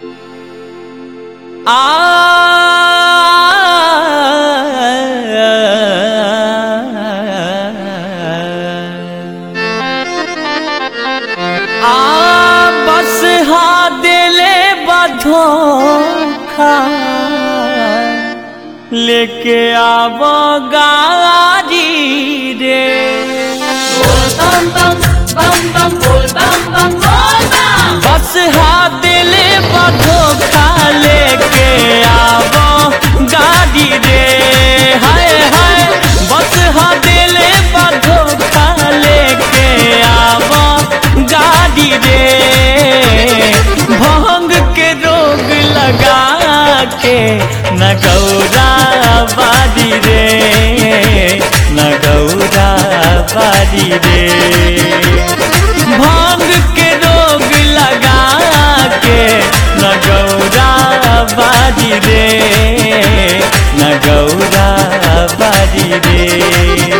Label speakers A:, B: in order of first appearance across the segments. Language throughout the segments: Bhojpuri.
A: आ बस हा दिले बधोखा लेके आवो गाड़ी रे
B: bam bam bam bam bol bam bam bol bam
A: बस हा दिले बधोखा लेके आवो गाड़ी रे हाय हाय बस हा दिले बधोखा लेके आवो गाड़ी रे भंग के रोग लगा के न गौरा बारी रे न गौरा बारी रे भांग के रोग लगा के न गौरा बारी रे न गौरा बारी रे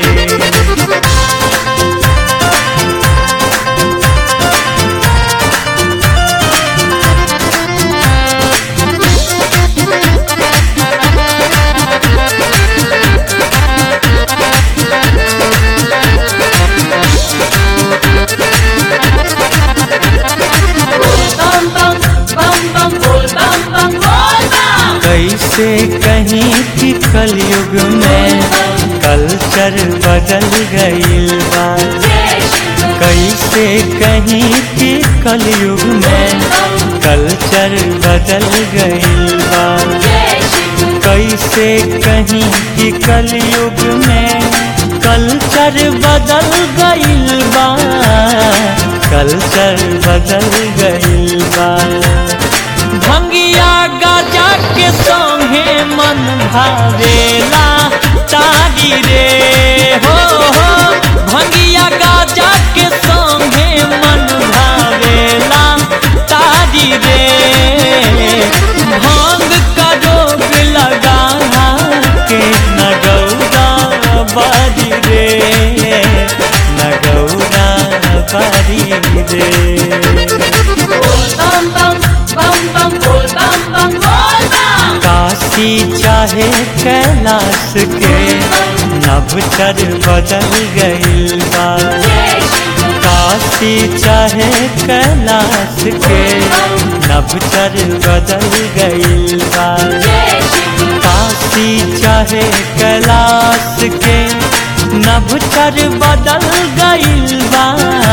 B: bam bam bam bam bol bam bam bol bam
A: कैसे कहीं कि कलयुग में कल्चर बदल गईल बा कैसे कहीं कि कलयुग में कल्चर बदल गईल बा कैसे कहीं कि कलयुग में कल्चर बदल गईल बा कल्चर बदल गईल बा भंगिया गाजा के संगे मन भावेला तारी रे हो हो भंगिया गाजा के संगे मन भावेला तारी रे भांग का रोग लगा के न गौरा बारी रे न गौरा बारी रे
B: bam bam bam bam bol bam bam bol bam
A: Kashi चाहे कैलाश के नवचर बदल गईल बा काशी चाहे कैलाश के नवचर बदल गईल बा काशी चाहे कैलाश के नवचर बदल गईल बा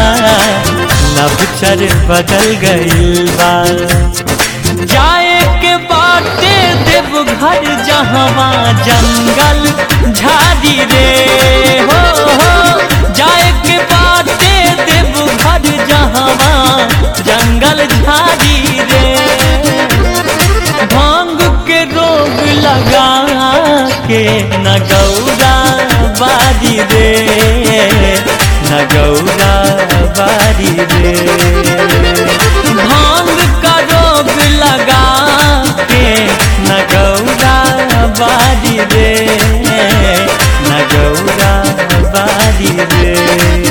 A: नवचर बदल गईल बा जाए के बाटे देवघर जहवा जंगल झाड़ी रे हो हो जाए के बाटे देवघर जहवा जंगल झाड़ी रे भांग के रोग लगा के न गौरा बारी रे न गौरा बारी रे भांग का रोग लगा के न गौरा बारी रे न गौरा बारी रे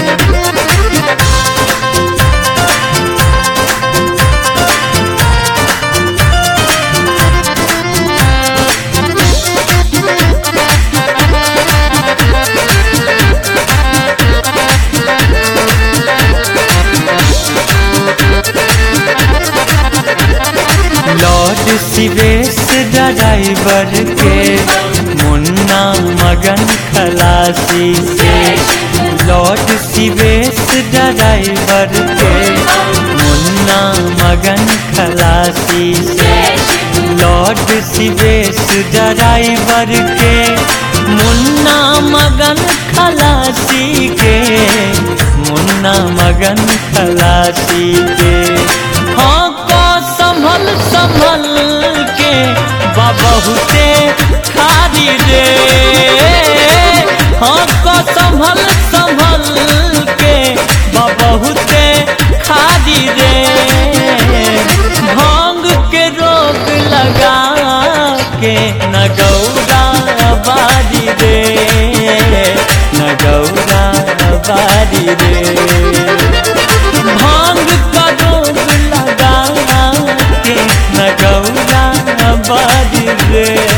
A: लॉर्ड शिवेश ड्राइवर के मुन्ना मगन खलासी से लॉर्ड शिवेश ड्राइवर के मुन्ना मगन खलासी से लॉर्ड शिवेश ड्राइवर के मुन्ना मगन खलासी के मुन्ना मगन खलासी के हाँ को संभल संभल के बहुते खारी रे हाँ को संभल संभल के बहुते खारी रे भांग के रोग लगा के न गौरा बारी रे न गौरा बारी रे भांग का रोग लगा के न रे